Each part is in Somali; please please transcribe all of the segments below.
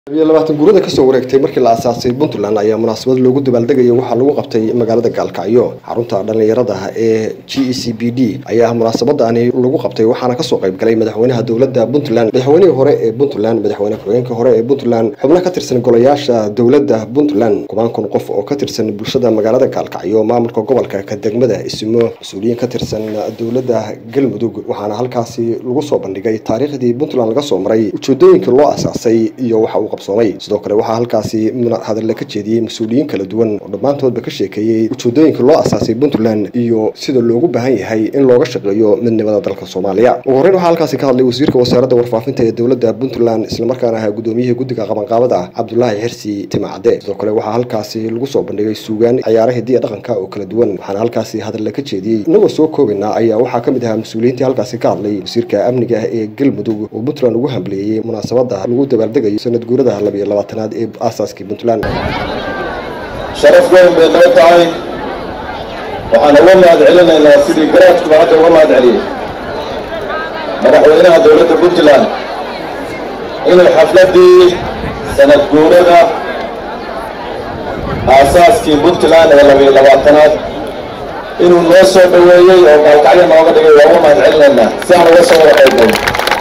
iyo labaatan guurada kasoo wareegtay markii la asaasay puntland ayaa munaasabad loogu dabaaldegaya waxaa lagu qabtay magaalada gaalkacyo xarunta dhallinyarada ee g e c b d ayaa munaasabadani lagu qabtay waxaana kasoo qayb galay madaxweynaha dowladda puntland madaxweynihii hore ee puntland madaxweyne ku-xigeenka hore ee puntland xubno ka tirsan golayaasha dowladda puntland kumaan kun qof oo ka tirsan bulshada magaalada gaalkacyo maamulka gobolka ka degmada isimo mas-uuliyiin ka tirsan dowladda galmudug waxaana halkaasi lagu soo bandhigay taariikhdii puntland laga soo maray ujeedooyinkii loo asaasay iyo waxa uu qabsoomay sidoo kale waxaa halkaasi hadalla ka jeediyey mas-uuliyiin kala duwan oo dhammaantoodba ka sheekeeyey ujeedooyinka loo asaasay puntland iyo sida loogu baahan yahay in looga shaqeeyo midnimada dalka soomaaliya ugu horreyn waxaa halkaasi ka hadlay wasiirka wasaaradda warfaafinta ee dowladda puntland islamarkaana ahaa gudoomiyihii guddiga qabanqaabada cabdulaahi xirsi timacade sidoo kale waxaa halkaasi lagu soo bandhigay suugaan ciyaara hidiya dhaqanka oo kala duwan waxaana halkaasi hadalla ka jeediyey inagoo soo koobaynaa ayaa waxaa ka mid ahaa mas-uuliyiintii halkaasi ka hadlay wasiirka amniga ee galmudug oo puntland ugu hambaleeyey munaasabada lagu dabaaldegayo sanad guurada labiyo labaatanaad ee aasaaskii puntland sharaf weyn bay noo tahay waxaan uga mahad celinaynaa sidii garaadkuba hadda uga mahad celiyey madaxweynaha dowladda puntland inuu xafladdii sanad guurada aasaaskii puntland ee labiyo labaatanaad inuu noo soo dhoweeyey oo gaalkacyo nooga dhigay waa uga mahad celinaynaa si aan uga soo wada qaybgalno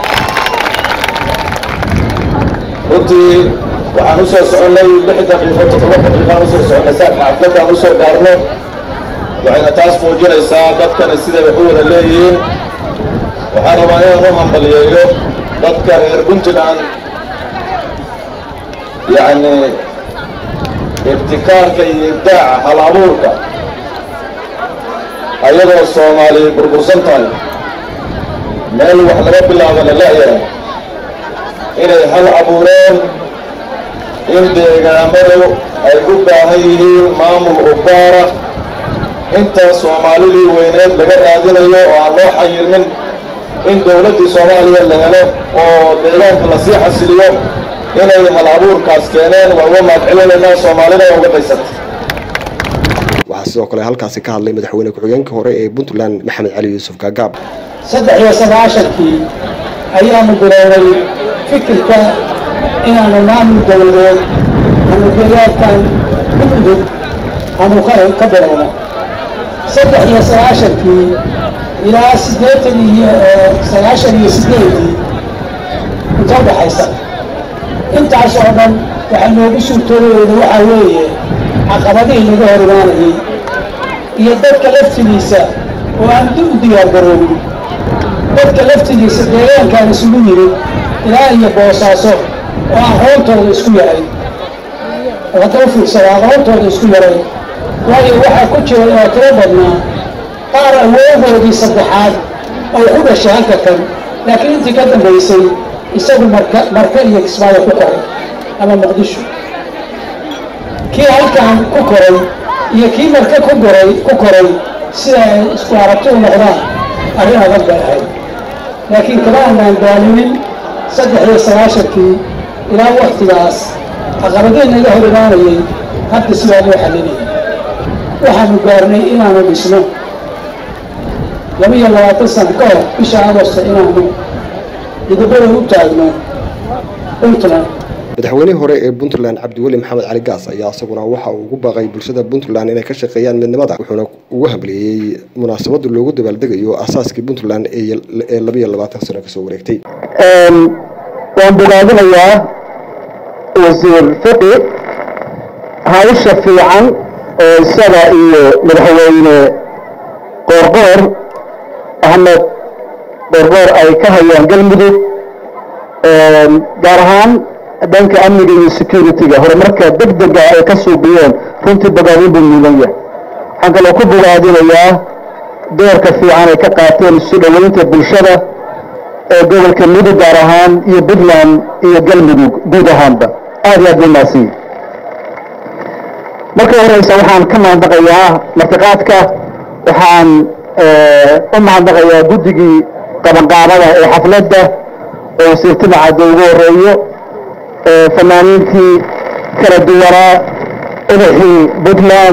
runtii waxaan usoo soconnay lix daqiiqo toddoba daqiiqaan usoo soconnay saaka xafladaan usoo gaarno waxayna taas muujinaysaa dadkani siday wax u wada leeyihiin waxaan rabaa inaan u hambaliyeeyo dadka reer puntland yacni ibtikaarka iyo ibdaaca hal abuurka ayadoo soomaali burbursan tahay meel wax laga bilaabana la'yahay inay hal abuureen in deegaamadu ay u baahan yihiin maamul ubaara inta soomaalidii weyneed laga raadinayo oo aan loo xayirmin in dowladdii soomaaliya la helo oo deegaanka lasii xasiliyo inay hal abuurkaas keeneen waa uga mahad celinaynaa soomaalida uga daysata waxaa sidoo kale halkaasi ka hadlay madaxweyne ku-xigeenka hore ee puntland maxamed cali yuusuf gaagaab saddex iyo sagaashankii ayaanu bilownay fikirka inaanu maamul dowladeed aanu deegaankan gudgud aanu ka bilowno saddex iyo sagaashankii ilaa siddeetan iyo sagaashan iyo siddeedii inta udhaxaysa intaas oo dhan waxaa noogu suurtoobayeyna waxaa weeye caqabadihii laga hor imaanayay iyo dadka laftigiisa oo aan u diyaargaroobin dadka laftigiisa deegaankaan isugu yimid ilaa iyo boosaaso oo aqoontooda isku yahay oo hadda u fiirsada aqoontooda isku yaray waayo waxaa ku jira oo tiro badnaa qaar awoodoodii saddexaad oo ku dhashay halka kan laakiin intii ka dambaysay isagu marka marka iyo kismaayo ku koray ama muqdisho kii halkan ku koray iyo kii marka ku koray ku koray sida ay isku aragti u noqdaan arrin adag bay ahayd laakiin kama aanaan daalinin saddex iyo sagaashankii ilaa waktigaas caqabadii naga hor imaanayay hadda sidaa loo xalinayay waxaanu gaarnay inaanu dhisno laba iyo labaatan sano ka hor bisha agosta inaanu midabada u taagno puntland madaxweynihii hore ee puntland cabdiweli maxamed cali gaas ayaa isaguna waxa uu ugu baaqay bulshada puntland inay ka shaqeeyaan midnimada wuxuuna ugu hambaleeyey munaasabada loogu dabaaldegayo aasaaskii puntland ee labiyo labaatan sano kasoo wareegtay waan bogaadinayaa wasiir fiqi hawsha fiican oo isaga iyo madaxweyne qoorqoor axmed qoorqoor ay ka hayaan galmudug gaar ahaan dhanka amniga iyo security-ga horumarka deg dega ay ka suubiyeen runtii bogaadin buu mudan yahay waxaan kaloo ku bogaadinayaa doorka fiican ay ka qaateen isu dhoweynta bulshada ee gobolka mudug gaar ahaan iyo puntland iyo galmudug guud ahaanba aad iyo aad bay maasiyi marka horeysa waxaan ka mahadnaqayaa martiqaadka waxaan u mahadnaqayaa guddigii qabanqaabada ee xafladda oo wasiir timacadda ugu horeeyo fanaaniintii kala duwanaa udaxii puntland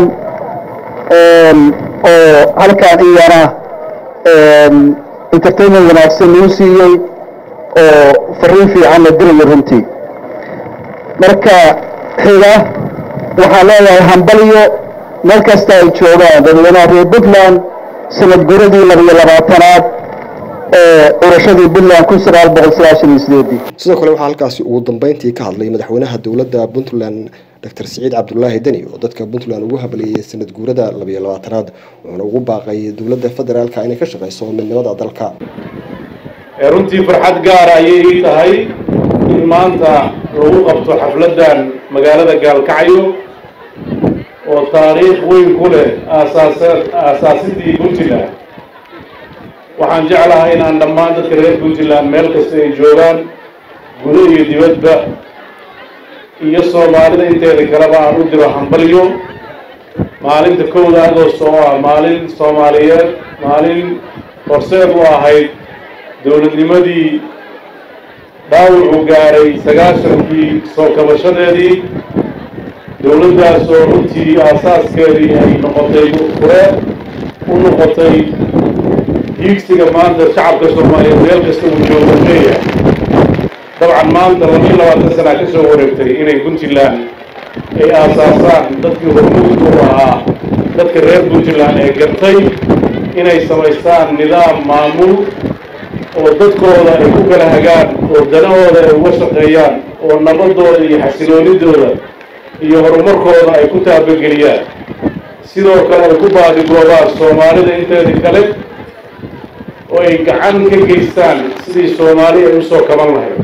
oo halkaan iyana entertainment wanaagsan nuu siiyey oo fariin fiicanna diraya runtii marka xiga waxaan leeyahay hambalyo meel kasta ay joogaan dadweynaha reer puntland sanad guradii labiyo labaatanaad ee curashadii puntland kun sagaal boqol sagaashan iyo sideedii sidoo kale waxaa halkaasi ugu dambeyntii ka hadlay madaxweynaha dowladda puntland doctor siciid cabdulaahi deni oo dadka puntland ugu hableeyey sanad guurada labiyo labaatanaad wuxuuna ugu baaqay dowladda federaalka inay ka shaqeyso midnimada dalka runtii farxad gaara ayay ii tahay in maanta lagu qabto xafladdan magaalada gaalkacyo oo taariikh weyn ku leh aasaasa aasaasidii puntland waxaan jeclahay inaan dhammaan dadka reer puntland meel kasta ay joogaan gudo iyo dibadba iyo soomaalida inteeda kaleba aan u diro hambalyo maalinta kowda agost oo ah maalin soomaaliyeed maalin horseed u ahayd dowladnimadii dhaawucuu gaaray sagaashankii soo kabashadeedii dowladdaas oo runtii aasaaskeedii ay noqotay fure u noqotay hiigsiga maanta shacabka soomaaliyeed meel kasta uu joogo leeyahay dabcan maanta labiyo labaatan sanaa ka soo wareegtay inay puntland ay aasaasaan dadkii hormuudka u ahaa dadka reer puntland ee gartay inay samaystaan nidaam maamul oo dadkooda ay ku kala hagaan oo danahooda ay uga shaqeeyaan oo nabadooda iyo xasiloonidooda iyo horumarkooda ay ku taabageliyaan sidoo kale ay ku baadigoobaan soomaalida inteeda kale oo ay gacan ka geystaan sidii soomaali ay usoo kaban lahayd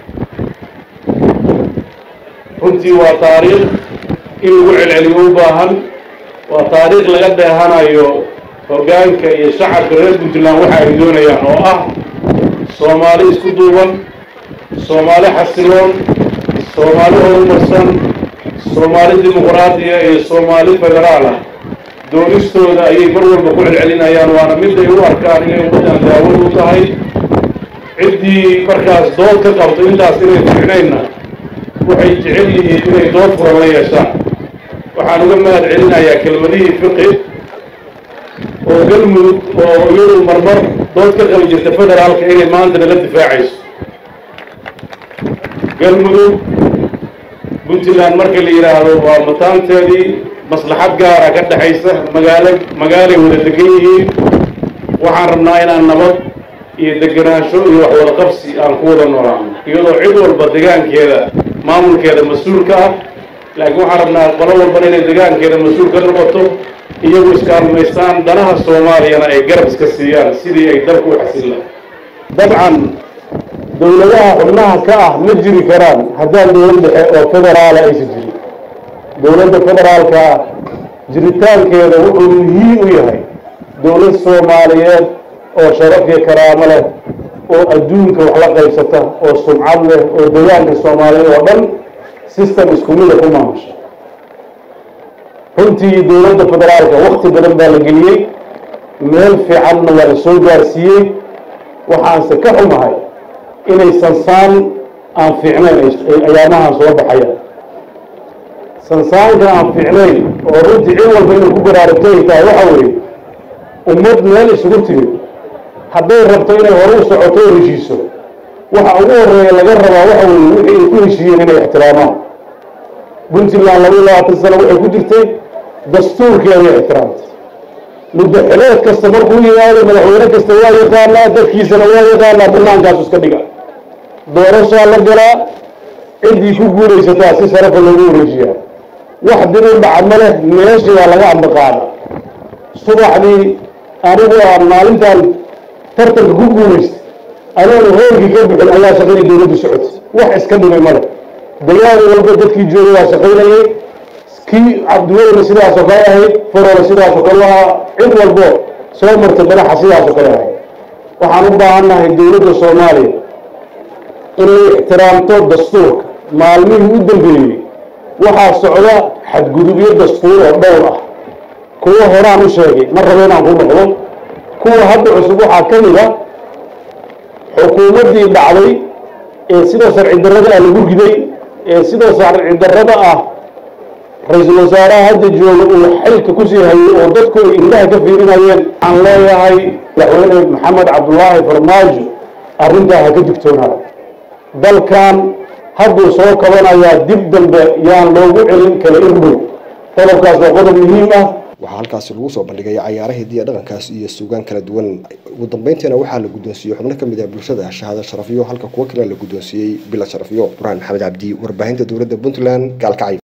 runtii waa taariikh in lagu celceliyo u baahan waa taariikh laga dheehanayo hoggaanka iyo shacabka reer puntland waxa ay doonayaan oo ah soomaali isku duuban soomaali xasiloon soomaali horumarsan soomaali dimuqraadiya iyo soomaali federaal ah doonistooda ayay mar walba ku celcelinayaan waana mid ay u arkaan inay ummaddan daawad u tahay ciddii markaas dood ka qabto intaas inay fiicnaynna waxay jecel yihiin inay dood furan la yeeshaan waxaan uga mahad celinayaa kelmadihii fiqi oo galmudug oo iyadu marmar dood ka qabi jirta federaalka inay maanta nala difaacayso galmudug puntland marka la yidhaahdo waa mataanteedii maslaxad gaara ka dhexaysa magaalo magaalay wada degan yihiin waxaan rabnaa inaan nabad iyo degenaansho iyo wax wada qabsi aan ku wada noolaano iyadoo cid walba degaankeeda maamulkeeda mas-uulka ah laakiin waxaan rabnaa qolo walbana inay degaankeeda mas-uul ka noqoto iyagu iskaalmaystaan danaha soomaaliyana ay garab iska siiyaan sidii ay dalku u xasillaan dabcan dowladaha xubnaha ka ah ma jiri karaan haddaan dowlad dhexe oo federaala aysan jirin dowladda federaalka jiritaankeeda wuxuu muhiim u yahay dowlad soomaaliyeed oo sharaf iyo karaamo leh oo adduunka wax la qaybsata oo sumcad leh oo degaanka soomaaliyeed oo dhan system isku mida ku maamusha runtii dowladda federaalka wakti badan baa la geliyey meel fiicanna waa la soo gaarsiiyey waxaanse ka xumahay inay sansaan aan fiicnayn ayaamahan soo baxayaan sansaanka aan fiicnayn oo runtii cid walba inay ku baraarugto ay tahay waxa weeye ummad meel isugu timid hadday rabto inay hore u socoto oo heshiiso waxa ugu horeeya laga rabaa waxa weeye wixii ay ku heshiiyeen inay ixtiraamaan puntland laba iyo labaatan sano waxay ku jirtay dastuurkeeday ixtiraamtay muddo xileed kasta markuu yimaado madaxweyne kasta waa yaqaanaa dadkiisana waa yaqaanaa bannaankaasu iska dhiga doorashaa la galaa ciddii ku guulaysataa si sharafa loogu wareejiyaa wax dib u dhaca ma leh meeshii waa laga ambaqaada subaxdii anigu aan maalintan tartanka ku guulaystay anoonu hoolkii ka bixin ayaa shaqadii dowladdu socotay wax iska dhimay ma leh degaan walba dadkii joogay waa shaqaynayay kii cabdiwelina sidaasoo kale ahayd faroole sidaasoo kale ahaa cid walbo soo martay madaxa sidaasoo kale ahayd waxaan u baahannahay dowladda soomaaliya inay ixtiraamto dastuurka maalmihii u dambeeyey waxaa socda xadgudubyo dastuur oo dhowr ah kuwo horaan u sheegay ma rabo inaan ku noqdo kuwa hadda cusub waxaa ka mid a xukuumaddii dhacday ee sidoo sharci darrada ah lagu riday ee sidoo sharci darrada ah ra-iisul wasaaraha hadda jooga uu xilka kusii hayay oo dadku ay indhaha ka fiirinayeen waxaan leeyahay madaxweyne maxamed cabdulaahi farmaajo arrintaa ha ka digtoonaada dalkan hadduu soo kabanayaa dib dambe yaan loogu celin kala irdhow qodobkaas waa qodob muhiim ah waxaa halkaasi lagu soo bandhigay cayaaraha hidiya dhaqankaas iyo suugaan kala duwan ugu dambeyntiina waxaa la guddoonsiiyey xubno ka mid ah bulshada shahaado sharafyo halka kuwo kale la guddoonsiiyey bila sharafyo burhaan maxamed cabdi warbaahinta dowladda puntland gaalkacyo